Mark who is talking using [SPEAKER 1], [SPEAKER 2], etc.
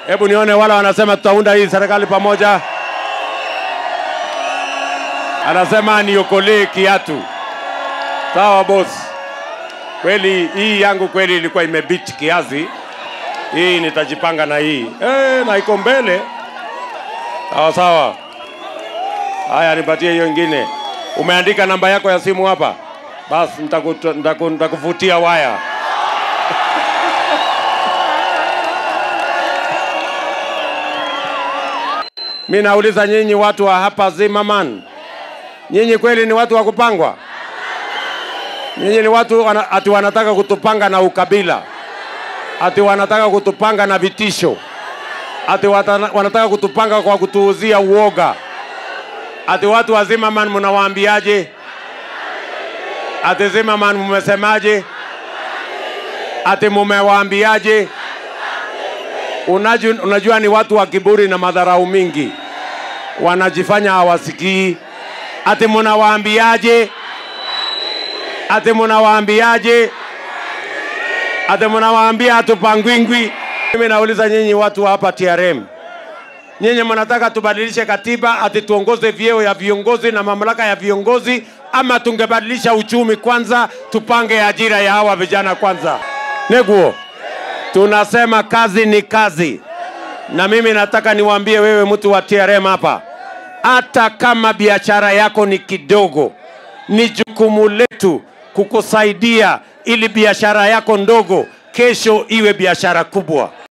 [SPEAKER 1] Hebu nione wale wanasema tutaunda hii serikali pamoja. Anasema niokolee kiatu. Sawa boss. Kweli hii yangu kweli ilikuwa imebit kiasi. Hii nitajipanga na hii eh, na iko mbele. Sawa sawa. Haya, nipatie hiyo ingine. Umeandika namba yako ya simu hapa? Basi nitakutu- nitaku- nitakufutia waya. Mi nauliza nyinyi watu wa hapa Zimmerman, nyinyi kweli ni watu wa kupangwa? Nyinyi ni watu wana, ati wanataka kutupanga na ukabila, ati wanataka kutupanga na vitisho, ati wata, wanataka kutupanga kwa kutuuzia uoga, ati watu wa Zimmerman mnawaambiaje? Ati Zimmerman mmesemaje? Ati mumewaambiaje? Unajua, unajua ni watu wa kiburi na madharau mingi, wanajifanya hawasikii. Ati munawaambiaje? Ati munawaambiaje? Ati munawaambia hatupangwingwi. Mimi nauliza nyinyi watu wa hapa TRM, nyinyi mnataka tubadilishe katiba ati tuongoze vyeo ya viongozi na mamlaka ya viongozi, ama tungebadilisha uchumi kwanza, tupange ajira ya hawa vijana kwanza? Neguo, tunasema kazi ni kazi, na mimi nataka niwaambie wewe mtu wa TRM hapa, hata kama biashara yako ni kidogo, ni jukumu letu kukusaidia ili biashara yako ndogo kesho iwe biashara kubwa.